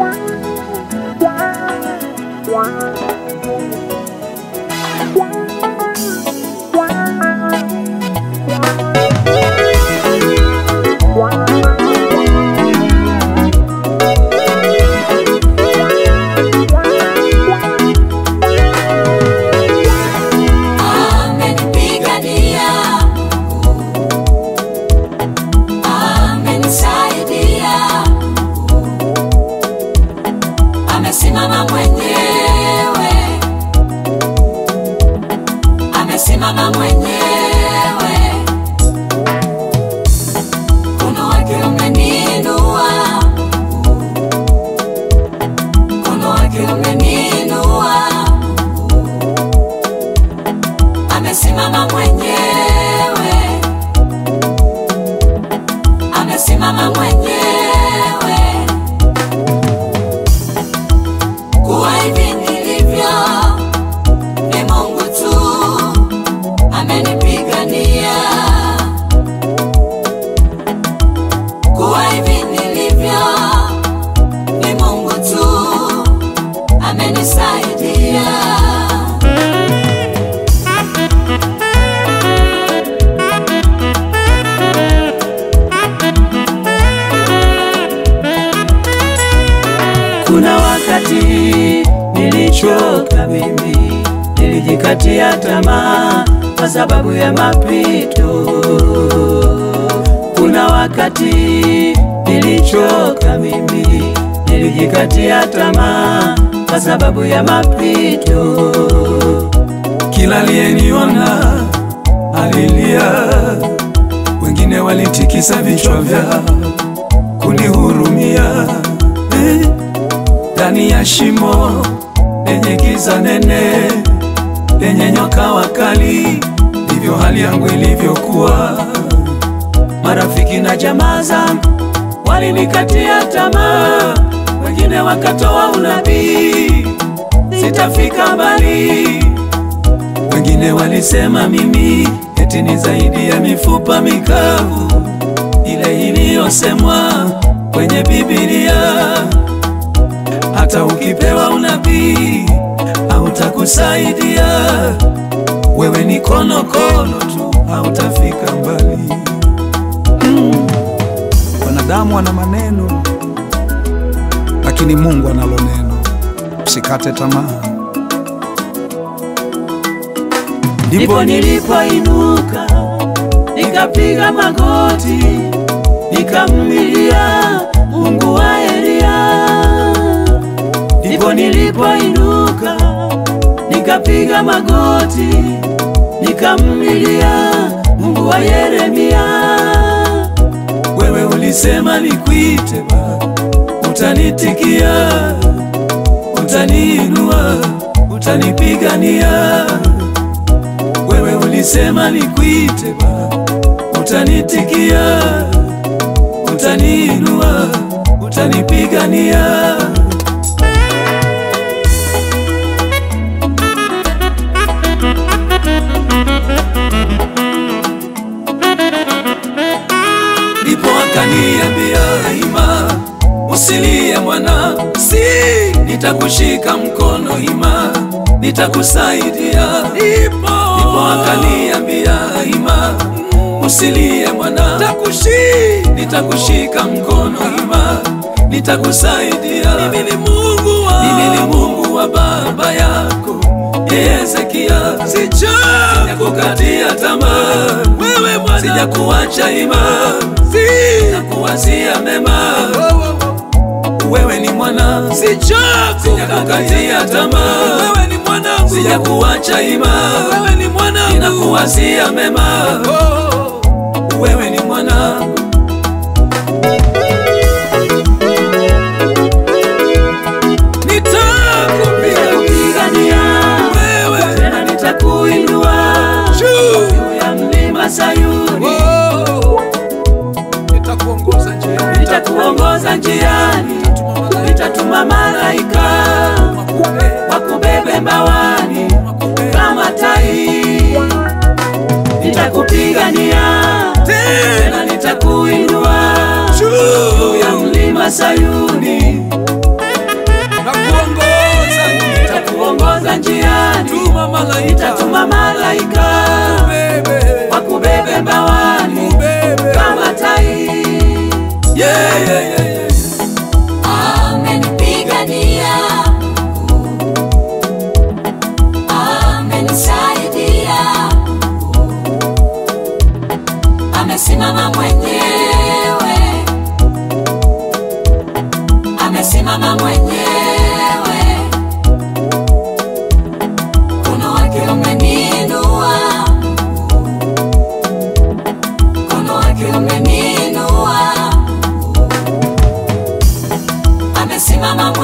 Amenipigania, amenisaidia, amesimama mwenyewe, amesimama mwenyewe. Mkono wake umeniinua, mkono wake umeniinua amesimama mwenyewe, amesimama mwenyewe. Kuwa hivi nilivyo ni Mungu tu amenipigania. Kuwa hivi nilivyo ni Mungu tu amenisaidia. Kuna wakati nilichoka mimi, nilijikatia tamaa kwa sababu ya mapito. Kuna wakati nilichoka mimi, nilijikatia tamaa kwa sababu ya mapito. Kila aliyeniona alilia, wengine walitikisa vichwa vyao kunihurumia. Eh, Ndani ya shimo lenye giza nene, lenye nyoka wakali, ndivyo hali yangu ilivyokuwa. Marafiki na jamaa zangu walinikatia tamaa, wengine wakatoa unabii sitafika mbali. Wengine walisema mimi eti ni zaidi ya mifupa mikavu ile iliyosemwa kwenye Biblia. Hata ukipewa unabii hautakusaidia, wewe ni konokono tu, hautafika mbali. Wanadamu wana maneno, lakini Mungu analo neno. Usikate tamaa. Ndipo nilipoinuka nikapiga magoti nikamlilia Mungu wa Elia. Ndipo nilipoinuka nikapiga magoti nikamlilia Mungu wa Yeremia. Wewe ulisema nikuite Baba, utanitikia, utaniinua, utanipigania. Wewe ulisema nikuite Baba, utanitikia, utaniinua, utanipigania. Ndipo akaniambia ima, usilie mwana, si nitakushika mkono ima, nitakusaidia. Ndipo ndipo akaniambia ima, usilie mwana, nitakushika nitakushika mkono ima, nitakusaidia. Mimi ni Mungu wa mimi ni Mungu wa baba yako Hezekia, sijakukatia tamaa wewe Bwana, sijakuacha ima, sitakuwazia mema wewe ni mwana, sijakukatia tamaa wewe ni mwanangu, sijakuacha ima, wewe ni mwanangu, ninakuwazia mema wewe ni mwanangu. Nitakupiga Kupigania wewe tena nitakuinua juu juu ya mlima Sayuni, Nitakuongoza njia, nitakuongoza njiani, nitatuma malaika wakubebe mbawani kama tai. Nitakupigania tena nitakuinua juu ya mlima Sayuni, amesimama mwenyewe, mkono wake umeniinua, mkono wake umeniinua, amesimama